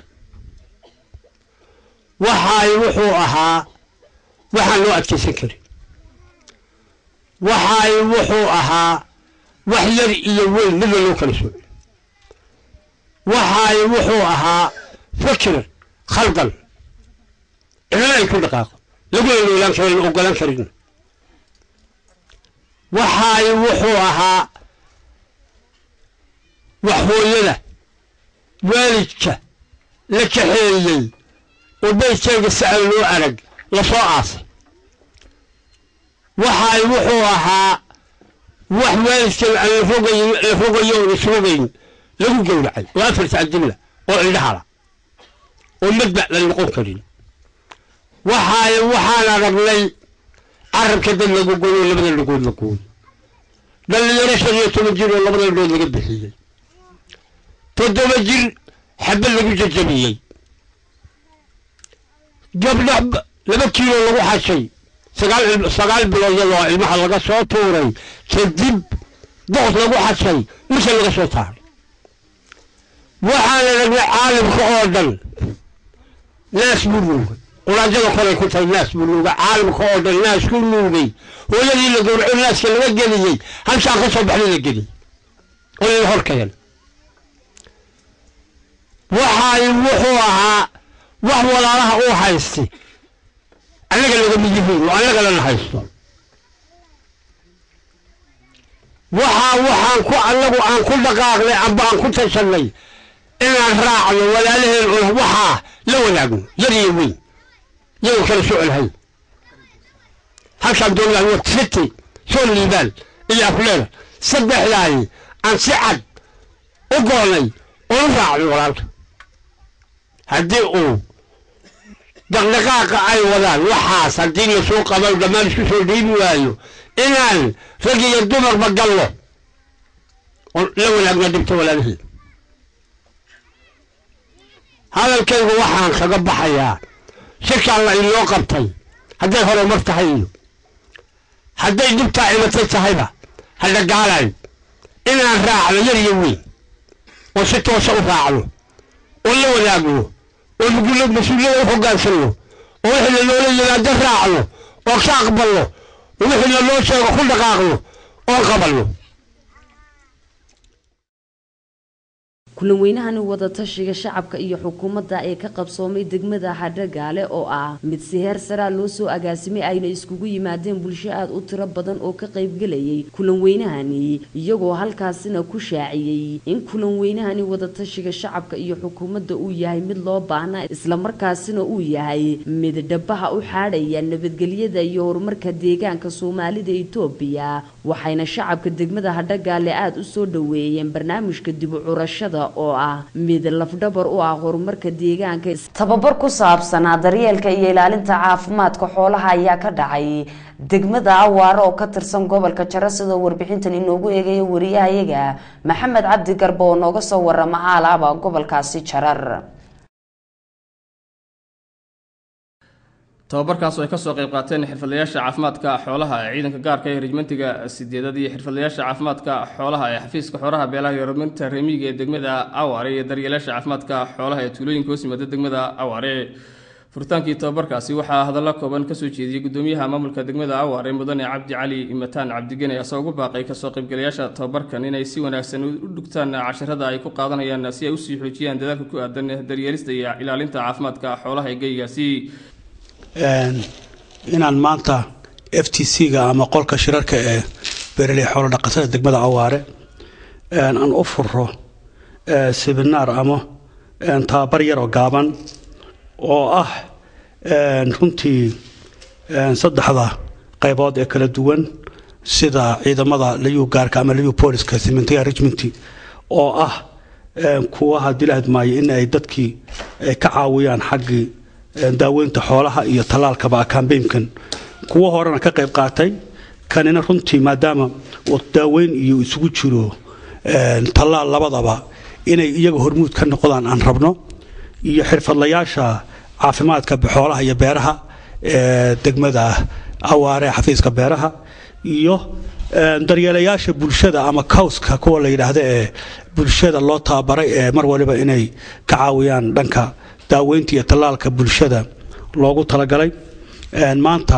waxaay wuxuu ahaa waxaan loo adkaysan karin waxaay wuxuu ahaa wax yar iyo weyn midna loo kala sooci waxaay wuxuu ahaa fikir khaldan cidna ay ku dhaqaaqo laguna noolaan karin ogolan karin waxaay wuxuu ahaa wax hooyada waalidka la kaxeeyey oo baydkeega si aan loo arag lasoo aasay waxaay wuxuu ahaa wax waalidkeega aan la rogayn la rogayo oon isrogayn lagu gowracay oo afarta adilla oo indhahala oo madbac la noqon karin waxaay waxaan aragnay carabka dad lagu goyo labada dhagood la gooyo dhallinyaro shan iyo toban jir oo labada dhagood laga bixiyey toddoba jir xabad lagu jajabiyey gabdha laba kiilo lagu xashay sagaal sagaal bilood iyadoo ilmaha laga soo tuuray kadib boqos lagu xashay mise laga soo taaray waxaana ragnay caalamka oo dhan naas buu nuugay quraanjada kolay ku tahay naas buu nuugay caalamka oo dhan naas ku nuugay hooyadii la gowraco naaska laga geliyey halshaan ka soo baxday la geliyey oo la hor keen waxaay wuxuu ahaa wax walaalaha uu haystay annaga lagama yihiin oo annaga lana haysto waxaa waxaan ku annagu aan ku dhaqaaqnay amba aan ku tashannay inaan raacno walaalaheen oo waxaa la wadaagno yar iyo weyn yagan kala socolhay halkaan doonayaan war city soo liibaan iyo afleer saddexdaani aan si cad u goonay oo u raacno walaalka haddii uu dhaqdhaqaaqa ay wadaan waxaas haddii lasoo qaban dhammaan isku soo dhiibi waayo inaan rag iyo dumarba gallo oo la wanaagna dhibto walaalaheen hadalkaygu waxaan kaga baxayaa shirkaan la inoo qabtay hadday horumar tahay iyo hadday dhibtaa imatay tahayba hadhagaalayn inaan raacno yar iyo weyn oo si toosa u raacno oo la wadaagno oo mugula mas-uuliyada u hoggaansanno oo wixii lanoola yimaado raacno oo ka aqbalno oo wixii lanoo sheego ku dhaqaaqno oo qabanno kulan weynahani wadatashiga shacabka iyo xukuumadda ee ka qabsoomay degmada hadhagaale oo ah mid si heer saraa loo soo agaasimay ayna iskugu yimaadeen bulsho aada u tiro badan oo ka qaybgelayay kulan weynahani iyagoo halkaasina ku shaaciyey in kulan weynahani wadatashiga shacabka iyo xukuumadda uu yahay mid loo baahna islamarkaasina uu yahay mid dhabaha u xaadhaya nabadgelyada iyo horumarka deegaanka soomaalida itoobiya waxayna shacabka degmada hadhagaale aada u soo dhaweeyeen barnaamijka dib u curashada oo ah mid lafdhabar u ah horumarka deegaanka tababar ku saabsanaa daryeelka iyo ilaalinta caafimaadka xoolaha ayaa ka dhacay degmada awaare oo ka tirsan gobolka jaro sidoo warbixintan inoogu eegaya wariyahayaga maxamed cabdi garbo oo nooga soo warama aalaaba gobolkaasi jarar tababarkaas oo ay kasoo qayb qaateen xirfadlayaasha caafimaadka xoolaha ee ciidanka gaarka ee rejmentiga sideedad iyo xirfadlayaasha caafimaadka xoolaha ee xafiiska xoolaha beelaha iyo horumarinta reemiga ee degmada awaare iyo daryeelaasha caafimaadka xoolaha ee tuulooyinka hoos yimaada degmada awaare furitaankii tababarkaasi waxaa hadallo kooban kasoo jeediyey gudoomiyaha maamulka degmada awaare mudane cabdi cali mataan cabdigene asoo ugu baaqay kasoo qaybgalayaasha tababarkan inay si wanaagsan u dhugtaan casharada ay ku qaadanayaan si ay usii xoojiyaan dadaalka ku aadan daryeelista iyo ilaalinta caafimaadka xoolaha ee geygaasi inaan maanta f t c-ga ama qolka shirarka ee beeraley xoolo dhaqatada degmada awaare aan u furo seminaar ama tababar yar oo gaaban oo ah runtii saddexda qaybood ee kala duwan sida ciidamada liyu gaarka ama liyu booliska simentiga regiment oo ah kuwa haddii la hadmaayo in ay dadkii ka caawiyaan xaggii daaweynta xoolaha iyo tallaalkaba kambeynkan kuwo horena ka qayb qaatay kanina runtii maadaama uu daaweyn iyo isugu jiro tallaal labadaba inay iyaga hormuud ka noqdaan aan rabno iyo xirfadlayaasha caafimaadka xoolaha iyo beeraha ee degmada awaare xafiiska beeraha iyo daryeelayaasha bulshada ama cowska kuwa la yidhaahda ee bulshada loo tababaray ee mar waliba inay ka caawiyaan dhanka daaweynta iyo tallaalka bulshada loogu talagalay maanta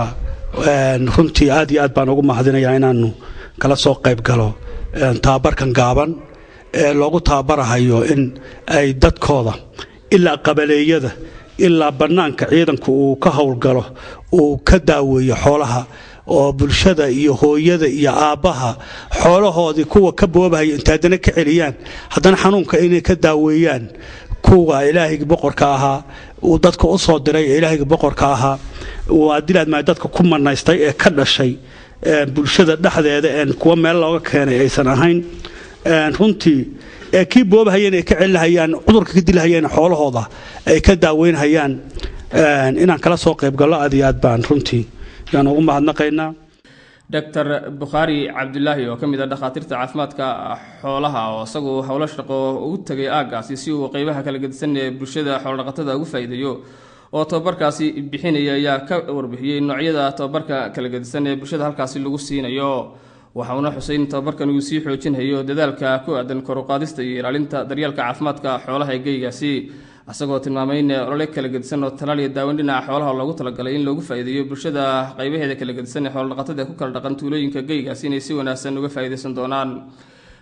runtii aad iyo aad baan ugu mahadinayaa inaanu kala soo qayb galo tababarkan gaaban ee loogu tababarahayo in ay dadkooda ilaa qabaleeyada ilaa bannaanka ciidanku uu ka howlgalo uu ka daaweeyo xoolaha oo bulshada iyo hooyada iyo aabbaha xoolahoodii kuwa ka boobahaya inta haddana ka celiyaan haddana xanuunka inay ka daaweeyaan kuwa ilaahayga boqorka ahaa uu dadka u soo diray ee ilaahayga boqorka ahaa waa dilaadmaa dadka ku manaystay ee ka dhashay bulshada dhexdeeda een kuwa meel looga keenay aysan ahayn runtii ee kii boobahayeen ay ka celihayaan cudurka ka dilahayeen xoolahooda ay ka daaweynhayaan inaan kala soo qayb gallo aad iyo aad baan runtii yaan ugu mahadnaqaynaa doctor bukhaari cabdulaahi oo ka mid ah dhakhaatiirta caafimaadka xoolaha oo isagu howlo shaqo ugu tegay aaggaasi si uu qeybaha kala gedisan ee bulshada xoolodhaqatada ugu faa'iideeyo oo tababarkaasi bixinaya ayaa ka warbixiyey noocyada tababarka kala gedisan ee bulshada halkaasi lagu siinayo waxauna xusay in tababarkan uu sii xoojinhayo dadaalka ku aadan koruqaadista iyo ilaalinta daryeelka caafimaadka xoolaha ee geygaasi isagoo tilmaamay in olole kala gedisan oo talaal iyo daaweyn dhinaca xoolaha loogu talagalay in loogu faa'iideeyo bulshada qaybaheeda kala gedisan ee xoolodhaqatada ee ku kala dhaqan tuulooyinka geygaasi inay si wanaagsan uga faa'iidaysan doonaan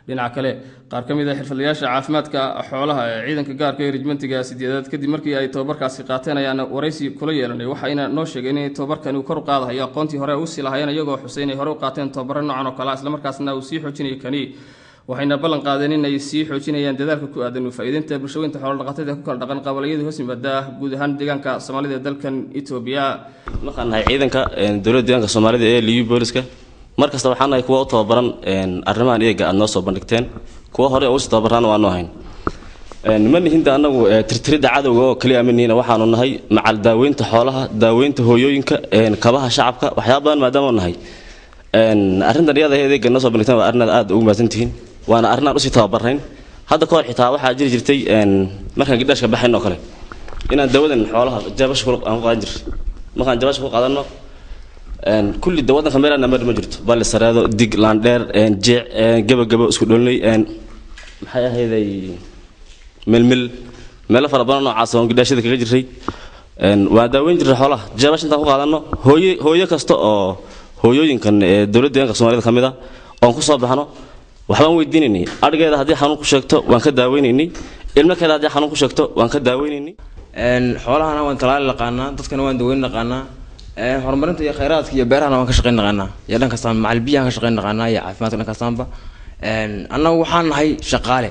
dhinaca kale qaar ka mid a xirfadlayaasha caafimaadka xoolaha ee ciidanka gaarka ee rijmentiga sideedaad kadib markii ay tobabarkaasi qaateen ayaana waraysi kula yeelanay waxayna noo sheegeen in tobabarkani uu kor u qaadahayo aqoontii hore usii lahaayeen iyagoo xusay inay hore u qaateen tobabaro noocan oo kale ah islamarkaasna uu sii xoojinayo kani waxayna ballan qaadeen in ay sii xoojinayaan dadaalka ku aadan faa'iideynta bulshooyinka xoolodhaqatada ee ku kala dhaqan qabalayadii hoos yimaada guud ahaan deegaanka soomaalida ee dalkan etoobiya waxaan nahay ciidanka dowladda deegaanka soomaalida ee liyu booliska mar kasta waxaan nahay kuwa u tababaran arrimahan iyaga aad noo soo bandhigteen kuwa hore oo usii tababaraan waanu ahayn ma nihinda annagu tirtiridda cadowga oo kaliya ma nihina waxaanu nahay macal daaweynta xoolaha daaweynta hooyooyinka kabaha shacabka waxyaaba badan maadaama nahay arrintan iyada adeega noo soo bandhigteen waa arrin aad ugu mahadsantihiin waana arrin aan usii tababarayn hadda kahor xitaa waxaa jiri jirtay markaan gidhaashka baxayn oo kale inaan dawadan xoolaha jabasha aan ku qaadan jir markaan jabasha ku qaadano kulli da wadanka meel aan ma jirto bali sareedo dig laandheer jeec gabagabo isku dholinay maxay ahayday milmil meelo fara badan noocaas oo gidhaashada kaga jiray waan daaweyn jirnay xoolaha jabash intaan ku qaadano hooye hooyo kasta oo hooyooyinkan ee dowladda deegaanka soomaalida ka mid ah oon ku soo baxno waxbaan weydiinaynay adhigeeda haddii xanuun ku sheegto waan ka daaweynaynay ilmakeeda haddii xanuun ku sheegto waan ka daaweynaynay xoolahana waan talaali naqaanaa dadkana waan daweyn naqaanaa horumarinta iyo khayraadka iyo beerahana waan ka shaqayn naqaanaa iyo dhan kastaan macal biyahan ka shaqayn naqaanaa iyo caafimaadka dhan kastaanba annagu waxaan nahay shaqaale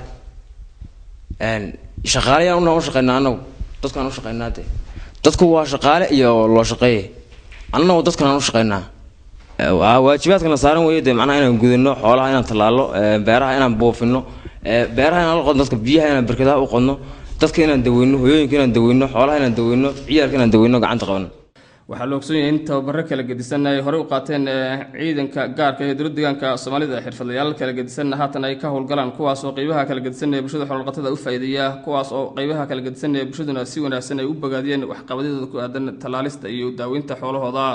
shaqaale yaan u shaqaynaa annagu dadkaan u shaqaynaa de dadku waa shaqaale iyo loo shaqeeye annagu dadkanaan u shaqaynaa waajibaadkana saaran weeye dee macnaha inaan gudano xoolaha inaan tallaalo beeraha inaan buufino beeraha inaan la qodno dadka biyaha inaan berkadaha u qodno dadka inaan daweyno hooyooyinka inaan daweyno xoolaha inaan daweyno ciyaalka inaan daweyno gacanta qabano waxaa la ogsoon yahay in tababaro kala gedisan ay horey u qaateen ciidanka gaarka ee dowladda deegaanka soomaalida xirfadlayaal kala gedisanna haatan ay ka howlgalaan kuwaas oo qeybaha kala gedisan ee bulshada xoolodhaqatada u faa'iideeya kuwaas oo qeybaha kala gedisan ee bulshaduna si wanaagsan ay u bogaadiyeen waxqabadyadooda ku aadan tallaalista iyo daaweynta xoolahooda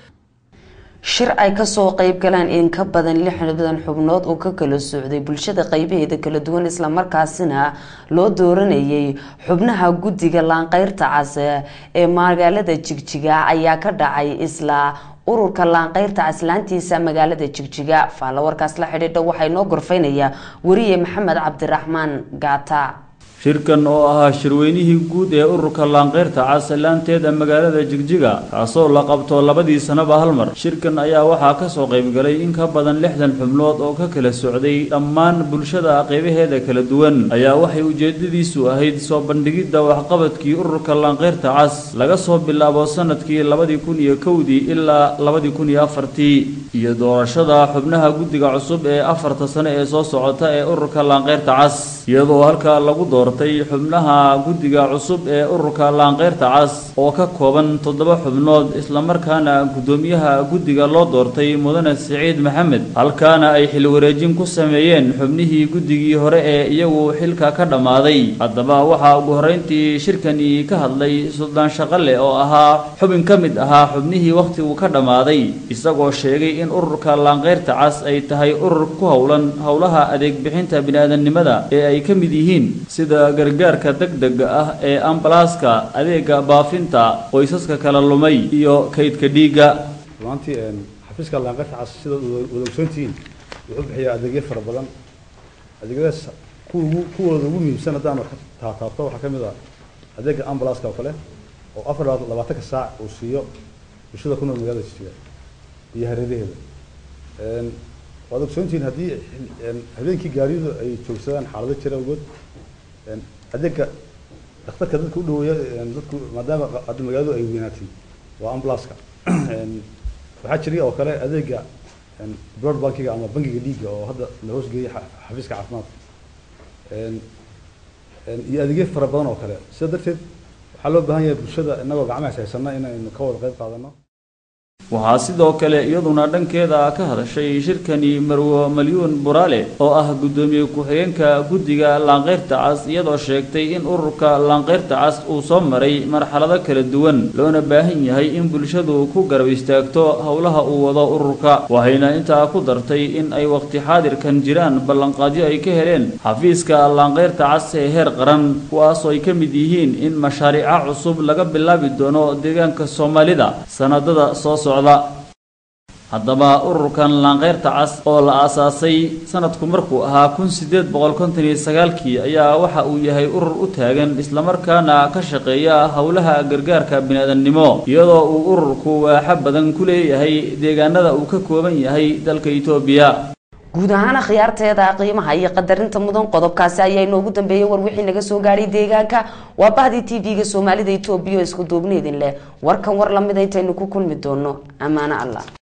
shir ay kasoo qeyb galaan in ka badan lixdan xubnood oo ka kala socday bulshada qeybaheeda kala duwan islamarkaasina loo dooranayay xubnaha guddiga laanqeyrta cas ee magaalada jigjiga ayaa ka dhacay isla ururka laanqeyrta caslaantiisa magaalada jigjiga faalawarkaas la xidhiidha waxaa inoo gorfeynaya wariye maxamed cabdiraxmaan gaata shirkan oo ahaa shirweynihii guud ee ururka laanqeyrta casallaanteeda magaalada jigjiga kaasoo la qabto labadii sanaba hal mar shirkan ayaa waxaa kasoo qaybgalay in ka badan lixdan xubnood oo ka kala socday dhammaan bulshada qeybaheeda kala duwan ayaa waxay ujeedadiisu ahayd soo bandhigidda waxqabadkii ururka laanqeyrta cas laga soo bilaabo sanadkii labadii kun iyo kowdii ilaa labadii kun iyo afartii iyo doorashada xubnaha guddiga cusub ee afarta sane ee soo socota ee ururka laanqeyrta cas iyadoo halkaa lagu doortay xubnaha guddiga cusub ee ururka laanqeyrta cas oo ka kooban toddoba xubnood islamarkaana guddoomiyaha guddiga loo doortay mudane siciid maxamed halkaana ay xil wareejin ku sameeyeen xubnihii guddigii hore ee iyagu xilka ka dhammaaday haddaba waxaa ugu horreyntii shirkani ka hadlay suldaan shaqale oo ahaa xubin ka mid ahaa xubnihii wakhtigu ka dhammaaday isagoo sheegay in ururka laanqeyrta cas ay tahay urur ku howlan howlaha adeeg bixinta bini'aadamnimada ee ay ka mid yihiin sida gargaarka degdega ah ee ambalaaska adeega baafinta qoysaska kala lumay iyo kaydka dhiigga rumaantii xafiiska laanqeyrta cas sida wada ogsoontihiin wuxuu bixiyaa adeegyo fara badan adeegyadaas kuwa ugu kuwooda ugu muhiimsan haddaan wax ka taataabto waxaa ka mid ah adeega ambalaaska oo kale oo afar labaatanka saac uu siiyo bulshada ku nool magaalada jijga iyo hareeraheeda waad ogsoontihiin haddii habeenkii gaariyadu ay joogsadaan xaalado jira awgood adeega dhakhtarka dadka u dhaweeya dadku maadaama hadda magaaladu ay weynaatay waa ambulanska waxaa jira oo kale adeega blood bankiga ama bankiga dhiigga oo hadda la hoosgeeyay xafiiska caafimaadka iyo adeegyo fara badan oo kale sida darteed waxaa loo baahan yahay bulshada inagoo gacmahaas haysana inaynu ka wada qayb qaadano waxaa sidoo kale iyaduna dhankeeda ka hadashay shirkani marwo malyuun buraale oo ah guddoomiye ku-xigeenka guddiga laanqeyrta cas iyadoo sheegtay in ururka laanqeyrta cas uu soo maray marxalado kala duwan loona baahan yahay in bulshadu ku garab istaagto howlaha uu wado ururka waxayna intaa ku dartay in ay waqti xaadirkan jiraan ballanqaadyo ay ka heleen xafiiska laanqeyrta cas ee heer qaran kuwaasoo ay ka mid yihiin in mashaariica cusub laga bilaabi doono deegaanka soomaalida sanadada soo socda haddaba ururkan laanqeyrta cas oo la aasaasay sanadku markuu ahaa kun sideed boqol konton iyo sagaalkii ayaa waxa uu yahay urur u taagan islamarkaana ka shaqeeya howlaha gargaarka biniaadamnimo iyadoo uu ururku waaxo badan ku leeyahay deegaanada uu ka kooban yahay dalka itoobiya guud ahaan akhyaarteeda qiimaha iyo qadarinta mudan qodobkaasi ayaa inoogu dambeeyay war wixii naga soo gaadhay deegaanka waa bahdii t v-ga soomaalida itoobiya oo isku duubneedin leh warkan war lamida intaynu ku kulmi doono ammaano allah